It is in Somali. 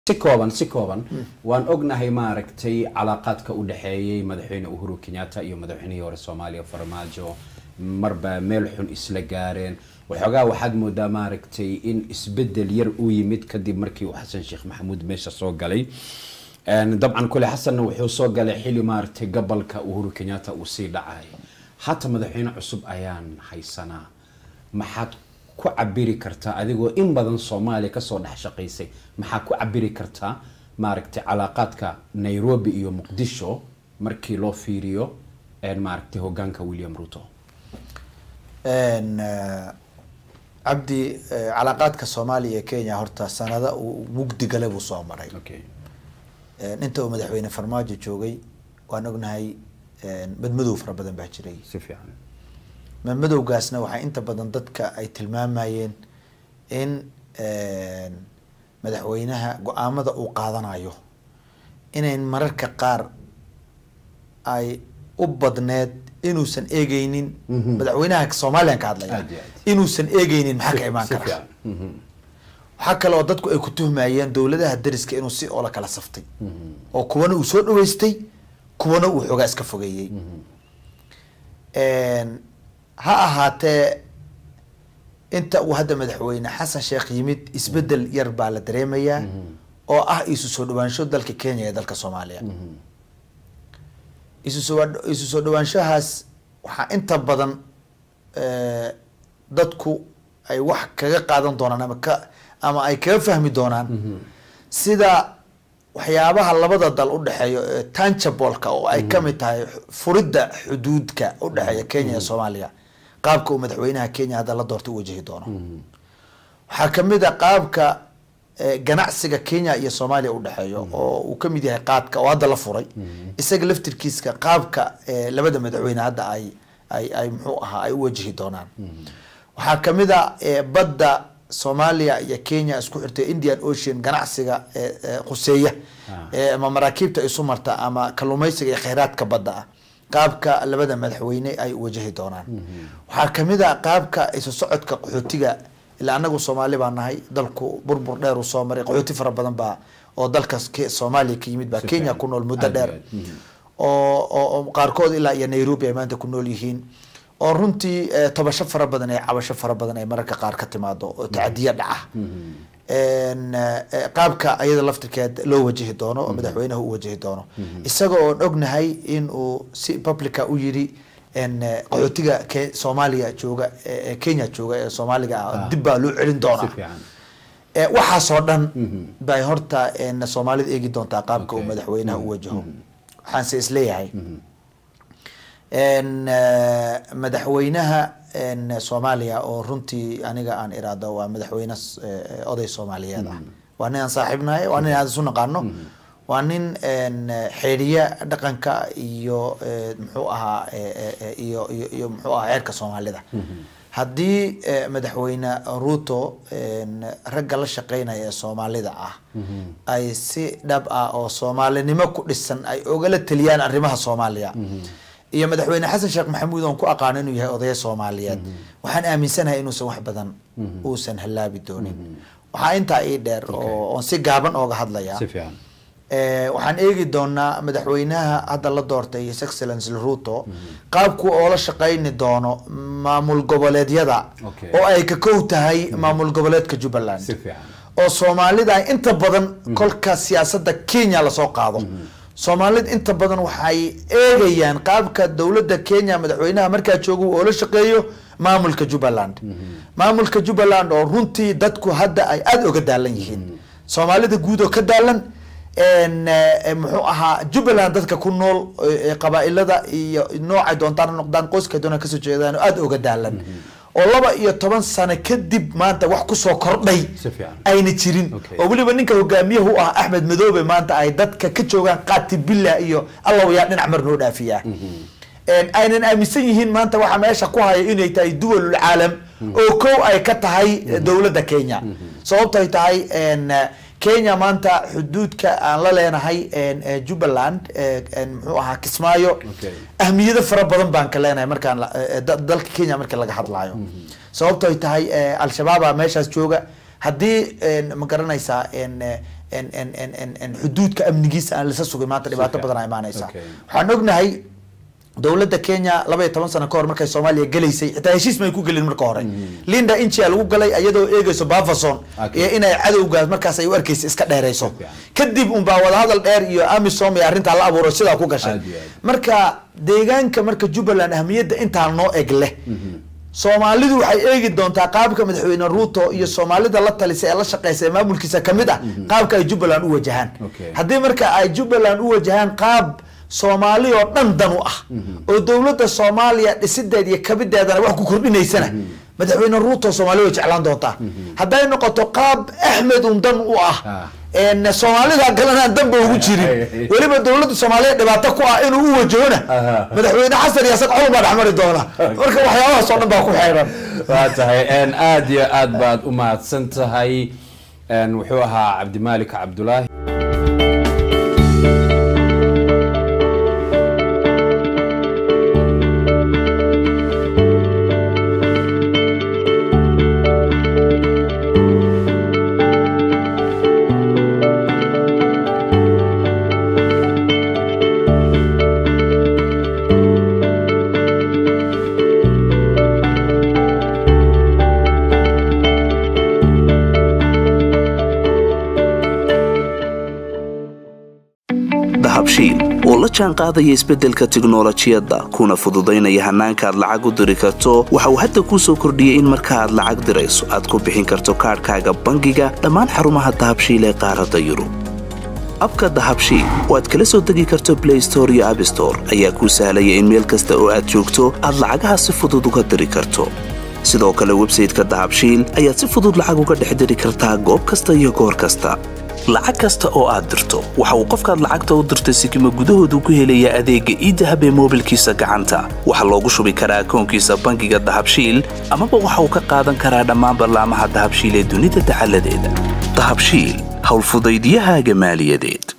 si kooban si kooban waan ognahay maaragtay calaaqaadka u dhexeeyey madaxweyne uhuru kenyatta iyo madaxweynihii hore soomaaliya farmaajo marba meel xun isla gaareen waxoogaa waxaad moodaa maaragtay in isbedel yar uu yimid kadib markii uu xasan sheekh maxamuud meesha soo galay dabcan kule xasanna wuxuu soo galay xili maaragtay gobolka uhuru kenyatta uu sii dhacay hata madaxweyne cusub ayaan haysanaa maxaad ku cabiri kartaa adigoo in badan soomaaliya kasoo dhex shaqaysay maxaa ku cabiri kartaa maaragtay calaaqaadka nairobi iyo muqdisho markii loo fiiriyo maaragtay hogaanka william ruto cabdi calaaqaadka soomaaliya iyo kenya horta sanada uu mugdi gale buu soo maray okay inta uu madaxweyne farmaajo joogay waan ognahay madmadow fara badan baa jiray si fiican madmadowgaasna waxaa inta badan dadka ay tilmaamayeen in madaxweynaha go-aamada uu qaadanayo inayn mararka qaar ay u badneed inuusan eegeynin madaxweynaha soomaaliyan ka hadlaya Aad iyo aad. inuusan eegeynin maxaa ka imaan si kara fiican Mhm. waxaa kale oo dadku ay ku tuhmayeen dowladaha dariska inuu si oola kala saftay oo kuwana uu soo dhaweystay kuwana uu xoogaa iska fogeeyey ha ahaatee inta uu hadda madaxweyne xasan sheekh yimid isbedel yar baa la dareemayaa oo ah isu soo dhawaansho dalka kenya ee dalka soomaaliya isu soo isu soo dhawaanshahaas waxaa inta badan eh, dadku ay wax kaga qaadan doonaan ama ka ama ay kaga fahmi doonaan sida waxyaabaha labada dal u dhexeeyo ee tangibleka oo ay kamid tahay furidda xuduudka u dhexeeya kenya iyo soomaaliya qaabka uu madaxweynaha kenya hadda la doortay u wajahi doono waxaa kamid a qaabka eh, ganacsiga kenya iyo soomaaliya udhexeeyo oo uu kamid yahay qaadka oo hadda la furay isaga laftirkiiska qaabka eh, labada madaxweyne hadda ay ay ay muxuu ahaa ay u wajahi doonaan waxaa kamid a eh, badda soomaaliya iyo kenya isku xirtay indian ocean ganacsiga eh, eh, khuseeya eh, ama maraakiibta isu marta ama kalluumeysiga iyo kheyraadka badda ah qaabka labada madaxweyne ay u wajahi doonaan waxaa kamid a qaabka isu socodka qaxootiga ilaa anagu soomaali baa nahay dalku burbur dheer uu soo maray qaxooti fara badan baa oo dalkaas ke- soomaaliya ka yimid baa Si kenya fiican. ku nool muddo Aad iyo dheer aad. Mhm. oo oo oo qaarkood ilaa iyo nairobi ay maanta ku nool yihiin oo runtii eh, tobasho fara badan ee cabasho fara badan ay mararka qaar ka timaado oo tacadiya dhaca En, eh, qaabka ayada laftirkeed loo wajahi doono oo madaxweynaha u wajahi doono isaga oon ognahay in uu si publica u yiri en, eh, qaxootiga Ke- soomaaliya jooga ee ee kenya jooga ee soomaaliga ah Ah. dib baa loo celin si doonaa fiican Eh, waxaasoo dhan bay horta en, soomaalida eegi doontaa qaabka uu Okay. madaxweynaha u wajaho waxaanse isleeyahay en, eh, madaxweynaha en, soomaaliya oo runtii aniga aan iraado waa madaxweyne s- eh, oday soomaaliyeed ah waa nin aan saaxiibnahay waa nin aan isu naqaano waa nin en, xeeriya dhaqanka iyo eh, muxuu ahaa eh, eh, eh, iyo iyo iyo muxuu ahaa xeerka soomaalida haddii eh, madaxweyne ruto en, ragga la shaqeynaya ee soomaalida ah ay si dhab ah oo soomaalinimo ku dhisan ay ogala taliyaan arrimaha soomaaliya iyo madaxweyne xasan sheekh maxamuud oon ku aqaano inuu yahay odaya soomaaliyeed waxaan aaminsanahay inuusan wax badan uusan hallaabi doonin waxaa intaa ii dheer oo oon si gaaban ooga hadlaya si fiican Eh, waxaan eegi doonaa madaxweynaha hadda la doortay his excellence ruto qaabku oo la shaqeyni doono maamul goboleedyada Okay. oo ay ka kow tahay maamul goboleedka jubbaland si fiican oo soomaalida ay inta badan kolka siyaasadda kenya lasoo qaado soomaalida inta badan waxay eegayaan qaabka dowladda kenya madaxweynaha markaa jooga oo la shaqeeyo maamulka jubbaland maamulka jubbaland oo runtii dadku hadda ay aada oga daalan yihiin soomaalida guud oo ka daalan en, eh, muxuu ahaa jubbaland dadka ku nool eh, qabaa-ilada iyo noocay doontaan ha noqdaan qoyska doonaan kasoo jeedaan oo aada oga daalan oo laba iyo toban sano kadib maanta wax kusoo kordhay Si fiican. ayna jirin Okay. oo weliba ninka hogaamiyaha u ah axmed madoobe maanta ay dadka ka joogaan qaati billah iyo allaw yaa dhinac mar noo dhaafiyaa En, aynan aaminsan yihiin maanta waxaa meesha ku haya inay tahay duwalul caalam oo kow ay ka tahay dowladda kenya sababto ay tahay en, kenya maanta xuduudka aan la leenahay en, eh, jubbaland eh, en, muxuu ahaa kismaayo Okay. ahmiyado fara badan baan ka leenahay markaan la- eh, da- dalka kenya marka laga hadlaayo sababto ay tahay eh, al-shabaaba meeshaas jooga haddii en, ma garanaysaa en, eh, en en en en en xuduudka amnigiisa aan lasa sugin maanta dhibaato fiican. badan aa imaanaysa Okay. waxaan ognahay dowladda kenya laba iyo toban sano ka hor markay soomaaliya gelaysay xitaa heshiis may ku gelin marka hore linda inchia lagu galay iyadoo eegeyso bafason Okay. iyo inay cadowgaas markaas ay u arkeysa iska dheereyso Fiican. kadib unbaa wadahadal dheer iyo amisom iyo arrintaa la abuuray sidaa ku gashay Aad iyo aad. marka deegaanka marka jubbaland ahmiyadda intaa noo eg leh soomaalidu waxay eegi doontaa qaabka madaxweyne ruuto iyo soomaalida la talisa ee la shaqeysa ee maamulkiisa kamid ah qaabka ay jubbaland u wajahaan Okay. haddii marka ay jubbaland u wajahaan qaab soomaali oo dhan dan u ah oo dowladda soomaaliya dhisideed iyo kabideedana wax ku kordhinaysana madaxweyne ruuto soomaali way jeclaan doontaa hadday noqoto qaab axmed un dan u ah Ah. een soomaalida kalena aan danba ugu jirin weliba dowladda soomaaliya dhibaato ku ah inuu u wajahona Aha. madaxweyne xasan iyo isaga xulun baa dhexmari doona marka waxyaabahaas oo dhan baa ku xeeran waa tahay een, aad iyo aad baad u mahadsan tahay een, wuxuu ahaa cabdimaalik cabdulaahi dahabshiil oo la jaan qaadaya isbeddelka tiknolojiyadda kuna fududaynaya hannaanka aad lacag u diri karto waxa uu hadda kuu soo kordhiyey in marka aad lacag dirayso aad ku bixin karto kaadhkaaga bangiga dhammaan xarumaha dahabshiil ee qaaradda yurub abka dahabshiil oo aad kala soo degi karto blay store iyo abstore ayaa kuu sahlaya in meel kasta oo aad joogto aad lacagaha si fudud uga diri karto sidoo kale websayte-ka dahabshiil ayaad si fudud lacag uga dhex diri kartaa goob kasta iyo goor kasta lacag kasta oo aad dirto waxa uu qofkaad lacagta u dirtay sikima gudahoodu ku helayaa adeegga iidahab ee moobilkiisa gacanta waxaa loogu shubi karaa akoonkiisa bangiga dahabshiil amaba waxa uu ka qaadan karaa dhammaan ballaamaha dahabshiil ee dunida dacaladeeda dahabshiil howlfudaydyahaaga maaliyadeed